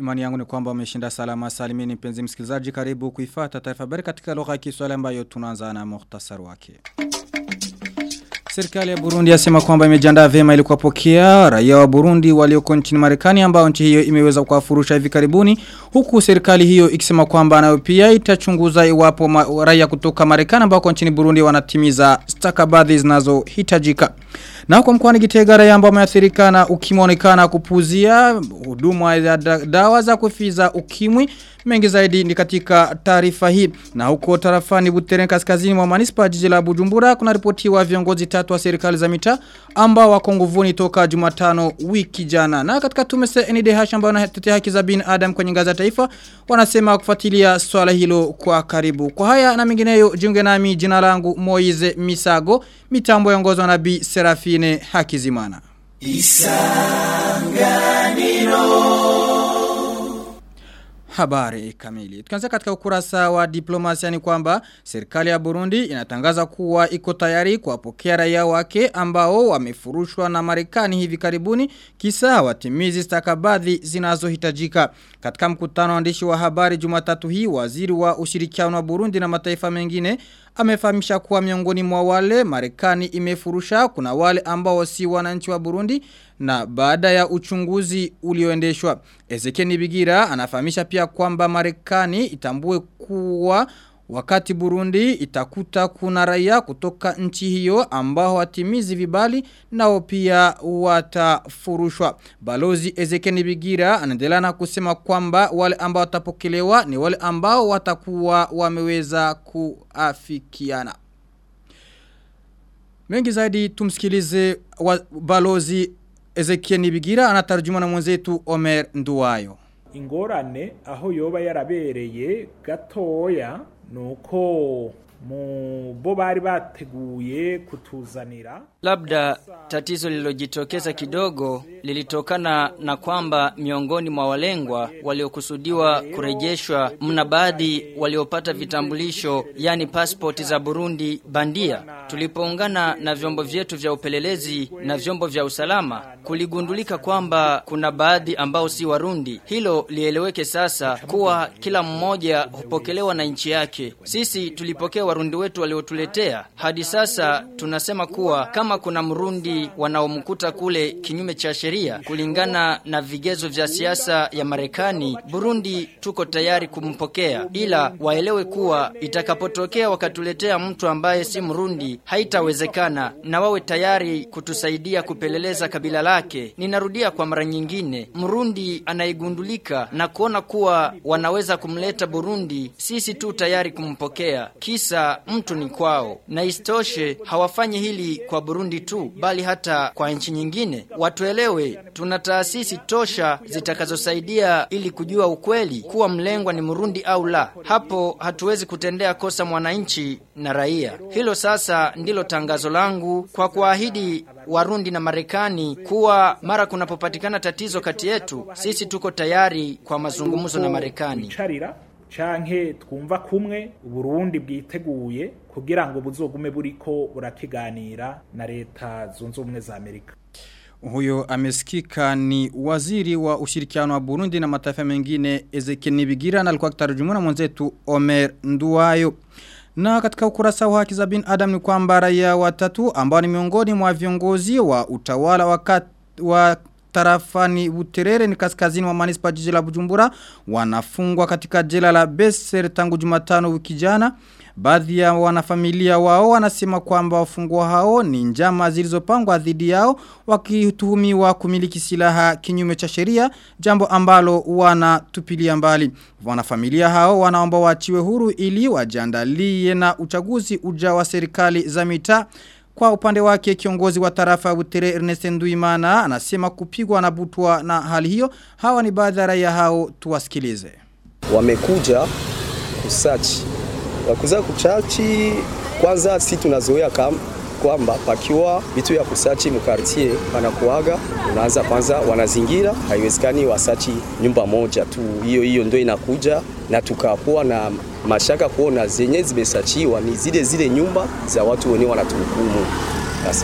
Imani yangu ni kwamba umeshinda salama salimini mpenzi msikilizaji karibu kuifata taarifa habari katika lugha ya Kiswahili ambayo tunaanza na muhtasari wake. Serikali ya Burundi yasema kwamba imejiandaa vyema ili kuwapokea raia wa Burundi walioko nchini Marekani ambao nchi hiyo imeweza kuwafurusha hivi karibuni huku serikali hiyo ikisema kwamba nayo pia itachunguza iwapo ma, raia kutoka Marekani ambao nchini Burundi wanatimiza stakabadhi zinazohitajika. Na kwa mkoani Gitega raia ambao wameathirika na ukimwonekana kupuzia huduma ya dawa za kufiza ukimwi mengi zaidi ni katika taarifa hii na huko tarafani Butere kaskazini mwa manispa jiji la Bujumbura kuna ripotiwa viongozi tatu wa serikali za mitaa ambao wako nguvuni toka Jumatano wiki jana na katika tume NDH ambao wanatetea haki za binadamu kwenye ngazi ya taifa wanasema kufuatilia swala hilo kwa karibu kwa haya na mengineyo jiunge nami jina langu Moize Misago mitambo yaongozwa na Bi Serafine Hakizimana Isanganiro Habari kamili. Tukianza katika ukurasa wa diplomasia ni kwamba serikali ya Burundi inatangaza kuwa iko tayari kuwapokea raia wake ambao wamefurushwa na Marekani hivi karibuni kisa watimizi stakabadhi zinazohitajika. Katika mkutano waandishi wa habari Jumatatu hii waziri wa ushirikiano wa Burundi na mataifa mengine amefahamisha kuwa miongoni mwa wale Marekani imefurusha kuna wale ambao si wananchi wa Burundi na baada ya uchunguzi ulioendeshwa Ezekiel Bigira anafahamisha pia kwamba Marekani itambue kuwa wakati Burundi itakuta kuna raia kutoka nchi hiyo ambao watimizi vibali nao pia watafurushwa. Balozi Ezekiel Bigira anaendelea na kusema kwamba wale ambao watapokelewa ni wale ambao watakuwa wameweza kuafikiana. Mengi zaidi tumsikilize balozi Ezekiel Nibigira anatarjuma na mwenzetu Omer Nduwayo. Ingorane aho yoba yarabereye gatoya nuko mu bo bari bateguye kutuzanira labda tatizo lililojitokeza kidogo lilitokana na kwamba miongoni mwa walengwa waliokusudiwa kurejeshwa mna baadhi waliopata vitambulisho yani passport za Burundi bandia tulipoungana na vyombo vyetu vya upelelezi na vyombo vya usalama kuligundulika kwamba kuna baadhi ambao si warundi hilo lieleweke sasa kuwa kila mmoja hupokelewa na nchi yake sisi tulipokea warundi wetu waliotuletea hadi sasa tunasema kuwa kama kuna mrundi wanaomkuta kule kinyume cha sheria kulingana na vigezo vya siasa ya Marekani Burundi tuko tayari kumpokea ila waelewe kuwa itakapotokea wakatuletea mtu ambaye si mrundi haitawezekana na wawe tayari kutusaidia kupeleleza kabila lake ninarudia kwa mara nyingine mrundi anaigundulika na kuona kuwa wanaweza kumleta Burundi sisi tu tayari kumpokea kisa mtu ni kwao na istoshe hawafanyi hili kwa Burundi tu bali hata kwa nchi nyingine watuelewe tuna taasisi tosha zitakazosaidia ili kujua ukweli kuwa mlengwa ni Murundi au la hapo hatuwezi kutendea kosa mwananchi na raia hilo sasa ndilo tangazo langu kwa kuahidi Warundi na Marekani kuwa mara kunapopatikana tatizo kati yetu sisi tuko tayari kwa mazungumzo na Marekani canke twumva kumwe Burundi bwiteguye kugira ngo buzogume buriko burakiganira na leta zunze ubumwe za Amerika Huyo amesikika ni waziri wa ushirikiano wa Burundi na mataifa mengine Ezekiel Nibigira na alikuwa akitarjumuna mwenzetu Omer Nduwayo. Na katika ukurasa wa haki za binadamu ni kwamba raia watatu ambao ni miongoni mwa viongozi wa utawala wakati wa tarafani Buterere ni kaskazini wa manispa jiji la Bujumbura wanafungwa katika jela la Besser tangu Jumatano wiki jana Baadhi ya wanafamilia wao wanasema kwamba wafungwa hao ni njama zilizopangwa dhidi yao wakituhumiwa kumiliki silaha kinyume cha sheria jambo ambalo wanatupilia mbali. Wanafamilia hao wanaomba waachiwe huru ili wajiandalie na uchaguzi ujao wa serikali za mitaa kwa upande wake kiongozi wa tarafa Butere Ernest Nduimana anasema kupigwa na butwa na hali hiyo. Hawa ni baadhi ya raia hao tuwasikilize. Wamekuja kusachi. Wakuza kuchachi kwanza si tunazoea kama kwamba pakiwa vitu ya kusachi mkartie panakuaga, unaanza kwanza wanazingira, haiwezekani wasachi nyumba moja tu, hiyo hiyo ndio inakuja na tukapoa na mashaka kuona zenye zimesachiwa ni zile zile nyumba za watu wenyewe wanatuhukumu. Sasa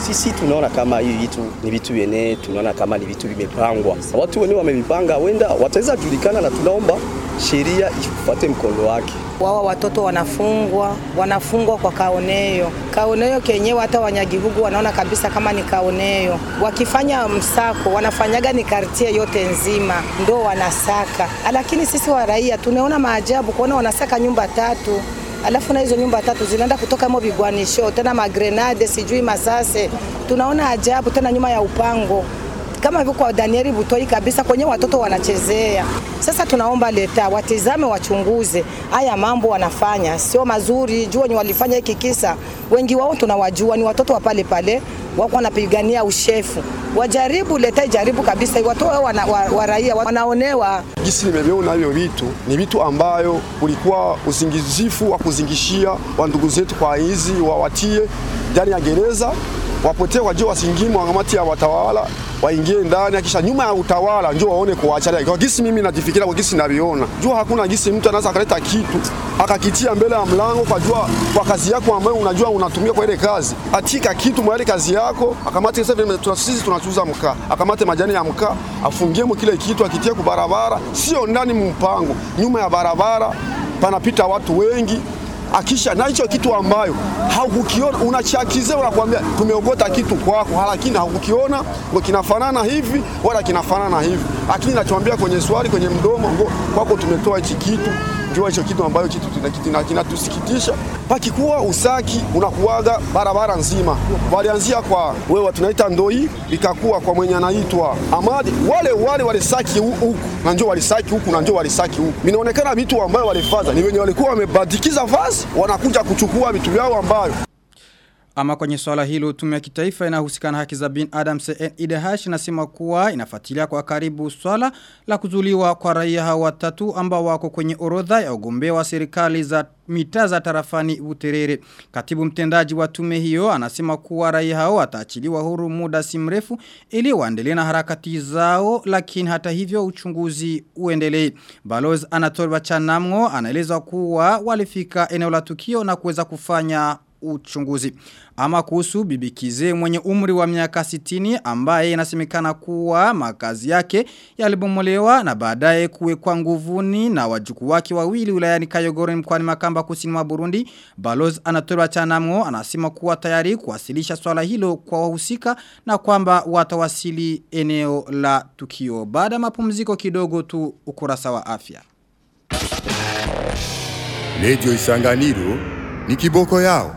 Sisi tunaona kama hii vitu ni vitu vyenye tunaona kama ni vitu vimepangwa, watu wenyewe wamevipanga, wenda wataweza julikana, na tunaomba sheria ifuate mkondo wake. Wawa watoto wanafungwa, wanafungwa kwa kaoneo. Kaoneo kenyewe hata wanyagihugu wanaona kabisa kama ni kaoneo. Wakifanya msako, wanafanyaga ni kartie yote nzima, ndo wanasaka. Lakini sisi wa raia tunaona maajabu kuona wanasaka nyumba tatu alafu na hizo nyumba tatu zinaenda kutoka mo vigwanisho tena magrenade sijui masase. Tunaona ajabu tena nyuma ya upango kama hivyo kwa Danieli Butoi kabisa kwenye watoto wanachezea. Sasa tunaomba leta watizame, wachunguze haya mambo wanafanya sio mazuri. Jua ni walifanya hiki kisa, wengi wao tunawajua ni watoto wa pale pale wako wanapigania ushefu. Wajaribu leta, ijaribu kabisa, watoe wana, wa, wa raia wanaonewa. Gisi nimeviona hivyo vitu ni vitu ambayo kulikuwa uzingizifu wa kuzingishia wa ndugu zetu kwa hizi wawatie ndani ya gereza wapotee wajua wasingimwe wangamati ya watawala waingie ndani, akisha nyuma ya utawala ndio waone kuachana. Kwa gisi mimi najifikiria, kwa gisi naviona, jua hakuna gisi mtu anaweza akaleta kitu akakitia mbele ya mlango kwa jua kwa kazi yako ambayo unajua unatumia kwa ile kazi, atika kitu mwale kazi yako, akamate sasa, sisi tunachuza mkaa, akamate majani ya mkaa afungie mu kile kitu akitie ku barabara, sio ndani mpango, nyuma ya barabara panapita watu wengi akisha na hicho kitu ambayo haukukiona unachakize, unakwambia tumeogota kitu kwako, lakini haukukiona ngo kinafanana hivi wala kinafanana hivi, lakini nachoambia kwenye swali kwenye mdomo ngo kwako tumetoa hichi kitu jua hicho kitu ambayo kitu kinatusikitisha. Pakikuwa usaki unakuwaga barabara nzima, walianzia kwa wewe tunaita ndoi, ikakuwa kwa mwenye anaitwa Amadi, wale wale walisaki huku na njoo walisaki huku na njoo walisaki huku. Minaonekana vitu ambayo walifaza ni wenye walikuwa wamebadikiza vazi, wanakuja kuchukua vitu vyao ambayo ama kwenye swala hilo tume ya kitaifa inahusika na haki za bin Adam CNIDH inasema kuwa inafuatilia kwa karibu swala la kuzuliwa kwa raia hawa watatu ambao wako kwenye orodha ya ugombea wa serikali za mitaa za tarafani Buterere. Katibu mtendaji wa tume hiyo anasema kuwa raia hao wataachiliwa huru muda si mrefu ili waendelee na harakati zao lakini hata hivyo uchunguzi uendelee. Balozi Anatol Bachanamgo anaeleza kuwa walifika eneo la tukio na kuweza kufanya uchunguzi. Ama kuhusu bibikize mwenye umri wa miaka 60 ambaye inasemekana kuwa makazi yake yalibomolewa na baadaye kuwekwa nguvuni na wajuku wake wawili wilayani Kayogoro mkoani Makamba kusini mwa Burundi. Balozi Anatolwa Chanamgo anasema kuwa tayari kuwasilisha swala hilo kwa wahusika na kwamba watawasili eneo la tukio. Baada mapumziko kidogo tu ukurasa wa afya. Radio Isanganiro ni kiboko yao.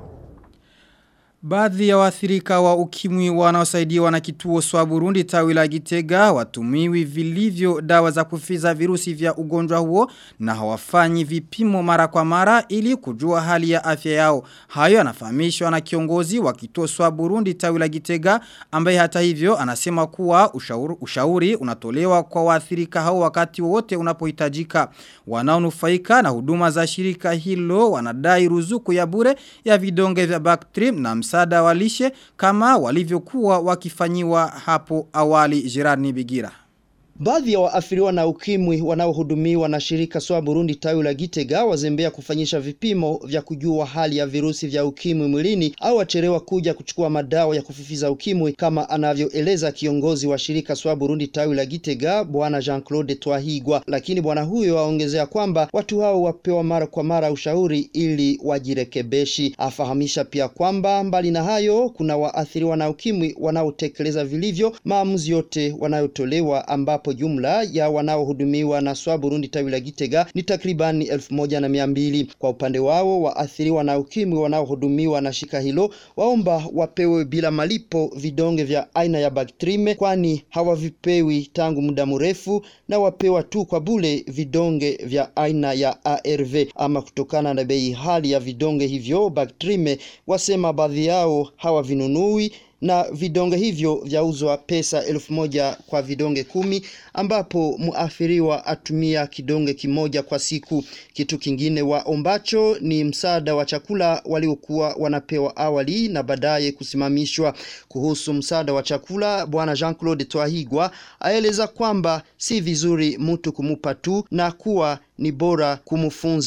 Baadhi ya waathirika wa ukimwi wanaosaidiwa na kituo swa Burundi tawi la Gitega watumiwi vilivyo dawa za kufiza virusi vya ugonjwa huo na hawafanyi vipimo mara kwa mara ili kujua hali ya afya yao. Hayo anafahamishwa na kiongozi wa kituo swa Burundi tawi la Gitega ambaye hata hivyo anasema kuwa ushauri, ushauri unatolewa kwa waathirika hao wakati wote unapohitajika. Wanaonufaika na huduma za shirika hilo wanadai ruzuku ya bure ya vidonge vya Bactrim na msaada wa lishe kama walivyokuwa wakifanyiwa hapo awali jirani Bigira. Baadhi ya waathiriwa na ukimwi wanaohudumiwa na shirika SOA Burundi tawi la Gitega wazembea kufanyisha vipimo vya kujua hali ya virusi vya ukimwi mwilini au wacherewa kuja kuchukua madawa ya kufifiza ukimwi kama anavyoeleza kiongozi wa shirika SOA Burundi tawi la Gitega bwana Jean-Claude Twahigwa. Lakini bwana huyo aongezea kwamba watu hao wapewa mara kwa mara ushauri ili wajirekebeshi. Afahamisha pia kwamba mbali na hayo kuna waathiriwa na ukimwi wanaotekeleza vilivyo maamuzi yote wanayotolewa ambapo ambapo jumla ya wanaohudumiwa na SWA Burundi tawi la Gitega ni takribani elfu moja na mia mbili. Kwa upande wao waathiriwa na ukimwi wanaohudumiwa na shika hilo waomba wapewe bila malipo vidonge vya aina ya Bactrime kwani hawavipewi tangu muda mrefu na wapewa tu kwa bule vidonge vya aina ya ARV. Ama kutokana na bei hali ya vidonge hivyo Bactrime, wasema baadhi yao hawavinunui na vidonge hivyo vyauzwa pesa elfu moja kwa vidonge kumi ambapo muathiriwa atumia kidonge kimoja kwa siku. Kitu kingine waombacho ni msaada wa chakula waliokuwa wanapewa awali na baadaye kusimamishwa. Kuhusu msaada wa chakula, bwana Jean-Claude Twahigwa aeleza kwamba si vizuri mtu kumupa tu na kuwa ni bora kumfunza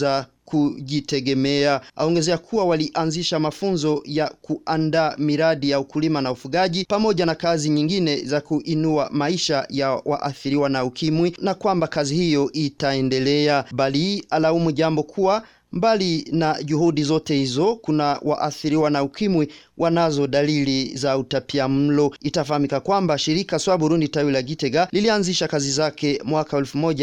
kujitegemea. Aongezea kuwa walianzisha mafunzo ya kuandaa miradi ya ukulima na ufugaji pamoja na kazi nyingine za kuinua maisha ya waathiriwa na ukimwi na kwamba kazi hiyo itaendelea, bali alaumu jambo kuwa Mbali na juhudi zote hizo, kuna waathiriwa na ukimwi wanazo dalili za utapia mlo. Itafahamika kwamba shirika Swa Burundi tawi la Gitega lilianzisha kazi zake mwaka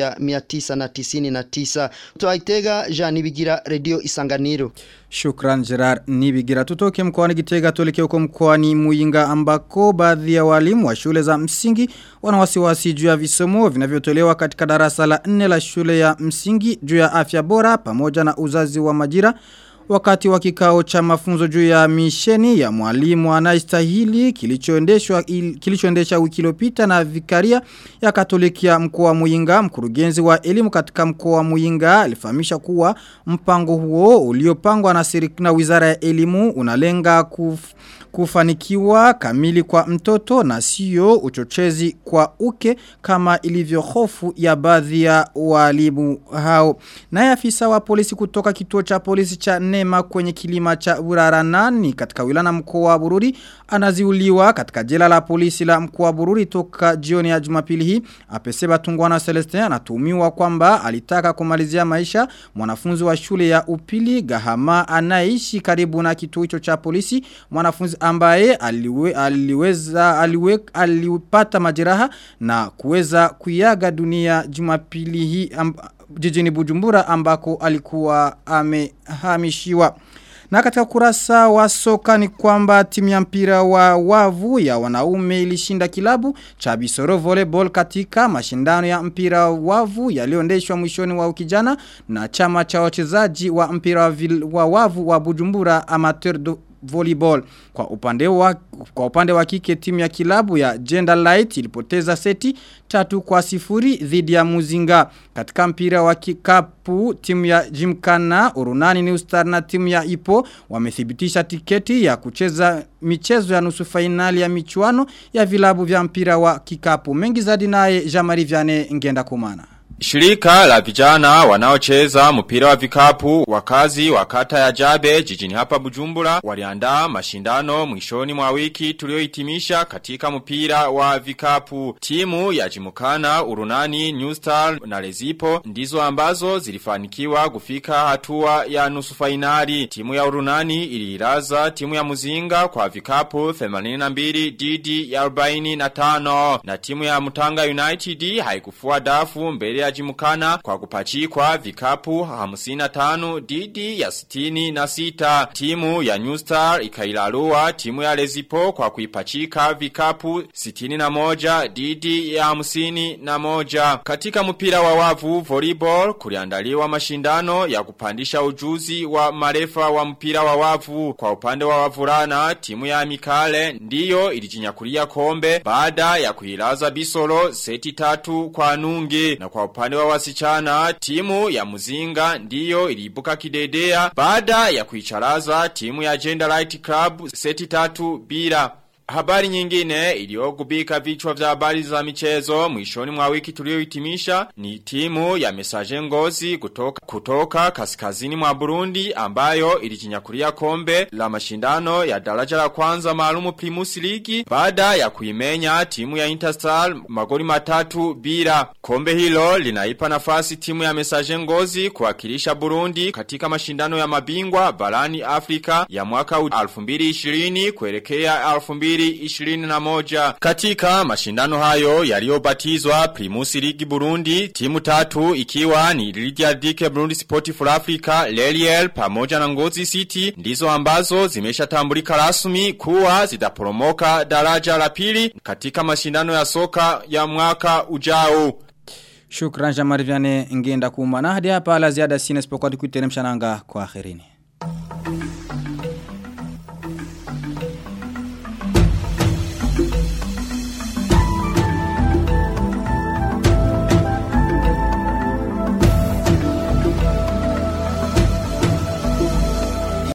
1999. Kutoka Gitega, Jean Nibigira, Radio Isanganiro. Shukran Gerard Nibigira. Tutoke mkoani Gitega tuelekee huko mkoani Muyinga ambako baadhi ya walimu wa shule za msingi wana wasiwasi juu ya visomo vinavyotolewa katika darasa la 4 la shule ya msingi juu ya afya bora pamoja na uzazi wa majira wakati wa kikao cha mafunzo juu ya misheni ya mwalimu anayestahili kilichoendeshwa kilichoendesha wiki iliyopita na vikaria ya Katoliki ya mkoa wa Muyinga mkurugenzi wa elimu katika mkoa wa Muyinga alifahamisha kuwa mpango huo uliopangwa na serikali na Wizara ya Elimu unalenga kuf, kufanikiwa kamili kwa mtoto na sio uchochezi kwa uke kama ilivyo hofu ya baadhi ya walimu hao. Naye afisa wa polisi kutoka kituo cha polisi cha Nema kwenye kilima cha Uraranani katika wilana mkoa wa Bururi anaziuliwa katika jela la polisi la mkoa wa Bururi toka jioni ya Jumapili hii. Apeseba Tungwana Celestin anatuhumiwa kwamba alitaka kumalizia maisha mwanafunzi wa shule ya upili Gahama anaishi karibu na kituo hicho cha polisi mwanafunzi ambaye aliwe, aliweza aliwe, alipata majeraha na kuweza kuiaga dunia Jumapili hii amba, jijini Bujumbura ambako alikuwa amehamishiwa. Na katika kurasa wa soka ni kwamba timu ya mpira wa wavu ya wanaume ilishinda kilabu cha Bisoro Volleyball katika mashindano ya mpira wavu yaliyoendeshwa mwishoni wa ukijana na chama cha wachezaji wa mpira wa, vil, wa wavu wa Bujumbura Amateur do volleyball. Kwa upande wa kwa upande wa kike timu ya kilabu ya Gender Light ilipoteza seti tatu kwa sifuri dhidi ya Muzinga. Katika mpira wa kikapu timu ya Jimkana, Urunani New Star na timu ya Ipo wamethibitisha tiketi ya kucheza michezo ya nusu fainali ya michuano ya vilabu vya mpira wa kikapu. Mengi zaidi naye Jamari Viane ngenda kumana. Shirika la vijana wanaocheza mpira wa vikapu wakazi wa kata ya Jabe jijini hapa Bujumbura waliandaa mashindano mwishoni mwa wiki tuliohitimisha katika mpira wa vikapu. Timu ya Jimukana, Urunani, New Star na Lezipo ndizo ambazo zilifanikiwa kufika hatua ya nusu fainali. Timu ya Urunani iliiraza timu ya Muzinga kwa vikapu 82 didi ya 45 na timu ya Mutanga United haikufua dafu mbele ya Jimukana kwa kupachikwa vikapu 55 didi ya 66. Timu ya New Star ikailarua timu ya Lezipo kwa kuipachika vikapu 61 didi ya 51. Katika mpira wa wavu volleyball kuliandaliwa mashindano ya kupandisha ujuzi wa marefa wa mpira wa wavu. Kwa upande wa wavulana timu ya Mikale ndiyo ilijinyakulia kombe baada ya kuilaza Bisolo seti tatu kwa nunge na kwa upande wa wasichana timu ya Muzinga ndiyo iliibuka kidedea baada ya kuicharaza timu ya Gender Light Club seti tatu bila Habari nyingine iliyogubika vichwa vya habari za michezo mwishoni mwa wiki tuliohitimisha ni timu ya Mesaje Ngozi kutoka, kutoka kaskazini mwa Burundi ambayo ilijinyakulia kombe la mashindano ya daraja la kwanza maalumu Primus League baada ya kuimenya timu ya Interstar magoli matatu bila. Kombe hilo linaipa nafasi timu ya Mesaje Ngozi kuwakilisha Burundi katika mashindano ya mabingwa barani Afrika ya mwaka 2020 kuelekea 2020 2021. Katika mashindano hayo yaliyobatizwa Primus League Burundi, timu tatu ikiwa ni Lydia Dike Burundi Sport for Africa, Leliel pamoja na Ngozi City ndizo ambazo zimeshatambulika rasmi kuwa zitaporomoka daraja la pili katika mashindano ya soka ya mwaka ujao. Shukran Jamari Viane ngenda kuma na hadi hapa la ziada sina isipokuwa tukuiteremsha nanga kwa akhirini.